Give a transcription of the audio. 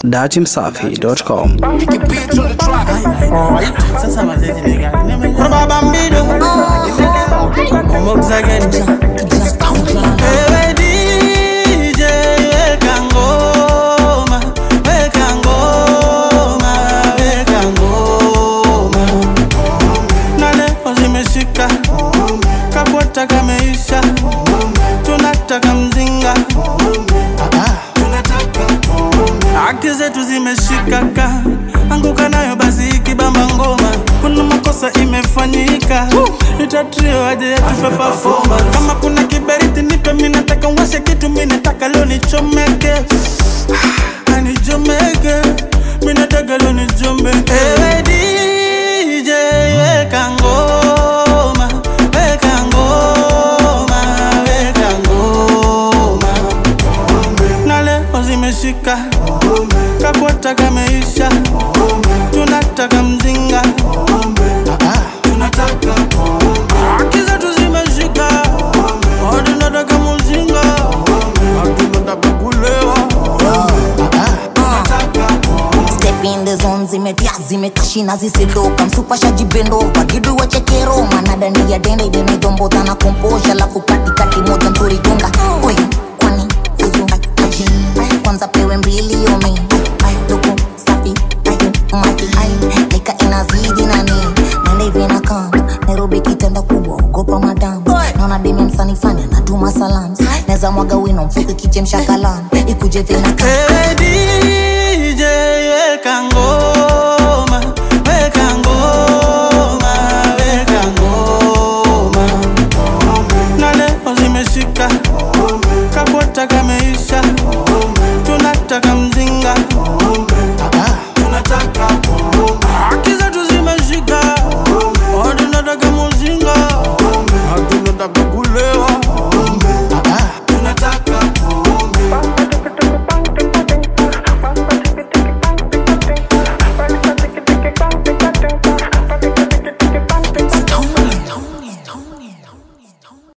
datimsafi.com. Sasa mazezi ni gani? Kuna bambido Momoza gani? Ewe DJ, weka ngoma, weka ngoma, weka ngoma. Na leo zimeshika, kakwata kameisha, tunataka mzinga Haki zetu zimeshikaka, anguka nayo basi ikibamba ngoma. Kuna makosa imefanyika, itatrio aje yatupe performance. Kama kuna kiberiti nipe, mimi nataka uwashe kitu, mimi nataka leo nichomeke, Ah, nichomeke, mimi nataka leo nichomeke. Ewe DJ, weka ngoma, weka ngoma, weka ngoma na leo zimeshika kakwata kameisha tunataka mzinga tunataka haki zetu zimeshika Oh, tunataka mzinga tunataka kulewa Step in the zone zimetia zimekashina zisiloka msupasha jibendo wagidu wa chekero manadani ya dende idenaidomboza na komposha lafu katikati moja nzuri gonga Oi, kwani fuzu aji kwanza pewe mbili yomi luku safi ayu mati nika inazidi nani nende hivi na kam Nairobi kitenda kubwa ogopa madam naona demi msanifanya natuma salam neza mwaga wino mfuke kichemsha kalam ikuje vina kam Hey,